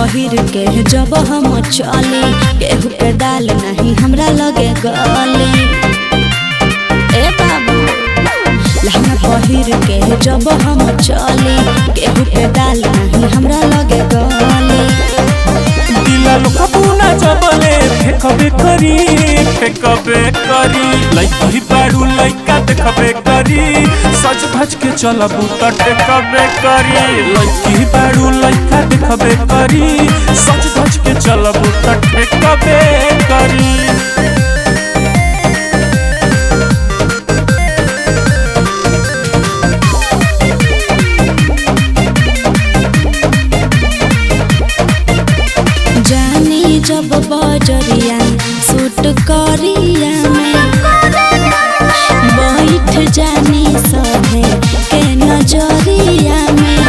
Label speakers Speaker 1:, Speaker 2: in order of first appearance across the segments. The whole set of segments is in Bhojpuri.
Speaker 1: पहिर के जब हम चली केहू के डाल नहीं हमरा लगे गली ए बाबू लहंगा पहिर के जब हम चली केहू के डाल नहीं हमरा लगे गली
Speaker 2: दिला लोकपुना जबले फेकबे करी फेकबे करी लइकी बाड़ू लइका देखबे करी सज धज के चलबू त टेकबे करी लइकी बाड़ू लइका देखबे करी सज धज के चलबू त टेकबे करी
Speaker 1: जानी जब बजरिया सूट करिया में बैठ जानी सहे के नजरिया में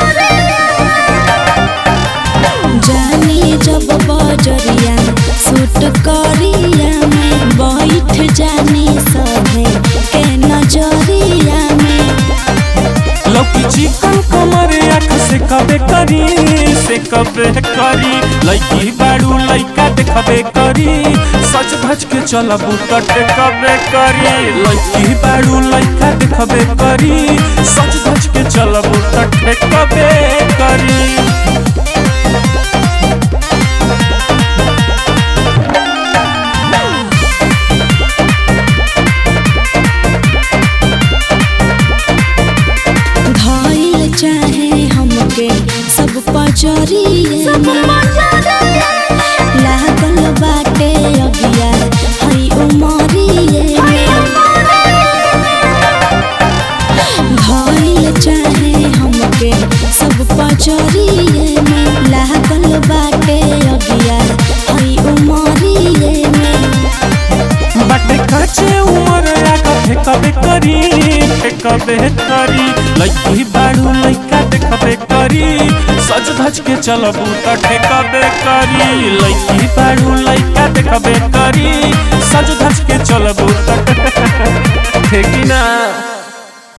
Speaker 1: जानी जब बजरिया सूट करिया में बैठ जानी सहे के नजरिया में
Speaker 2: लौकी चिकन कमर आँख से कबे करी से कबे करी लइकी बाड़ू लइका देखबे करी सच धज के चलबू त टेकबे करी लइकी बाड़ू लइका देखबे करी सच धज के चलबू त टेकबे करी
Speaker 1: धइल चाहे हमके सब पजरिए लागल बाटे अगिया हई उमरिए धइल चाहे हमके सब पजरिए में लागल बाटे अगिया हई उमरिए में
Speaker 2: बाटे काचे उमर आगा फेकबे करी फेकबे करी लइकी बाड़ू लइका देखबे करी सज धज के चलबू त ठेकबे करी लइकी बाड़ू लइका देखबे करी सज धज के चलबू त ठेकी ना